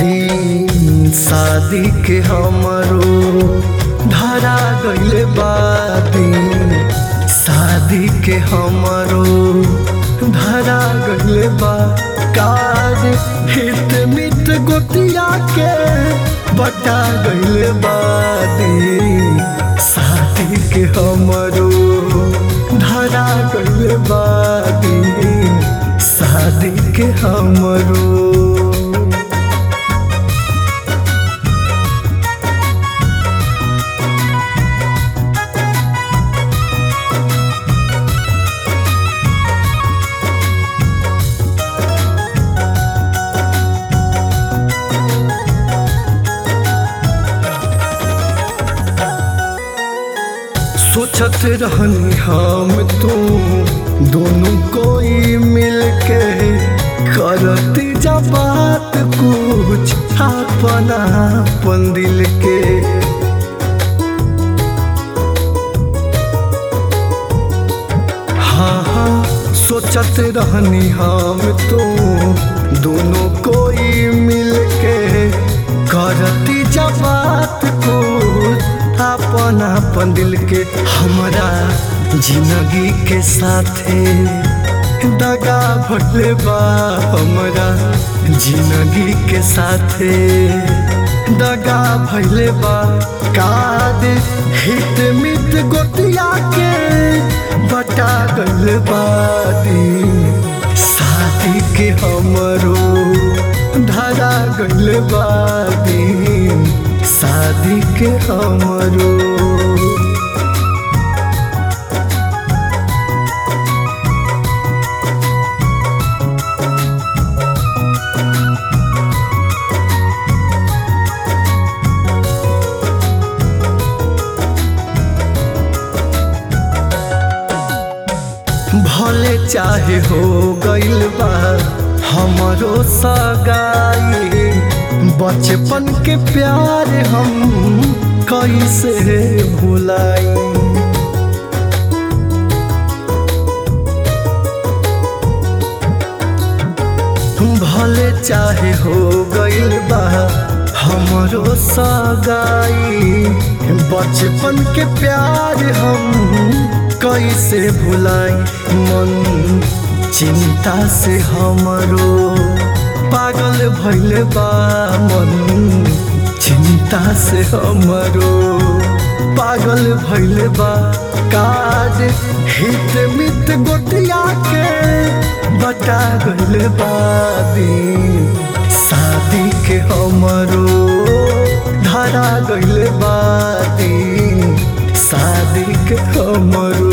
दिन शादी के हमरो धरा गइले बा दिन शादी के हमरो धरा गइले बा काज हित मित गोतिया के बटा गइले बा दिन शादी के हमरो धरा गइले बा दिन शादी के हमरो सोचत रहनी हम तू दोनों कोई मिलके करती जा बात कुछ अपना अपन दिल के हाँ हाँ सोचत रहनी हम तू दोनों कोई मिलके करती जा बात कुछ अपन अपन दिल के हमरा जिंदगी के साथे दगा भटले बा हमरा जिंदगी के साथे दगा भैले बा काद हित मित गोतिया के बटा गल बादी शादी के हमरो धरा गल बादी शादी के हमरो भले चाहे हो गइल बा हमरो सगाई बचपन के प्यार हम कैसे भुलाई भले चाहे हो गइल बा हमरो सगाई बचपन के प्यार हम कैसे भुलाई मन चिंता से हमरो पागल भइल बा मन चिंता से हमरो पागल भइल बा काज हित मित गोटिया के बटा गइल बा दिन शादी के हमरो धरा गइल बा दिन शादी के हमरो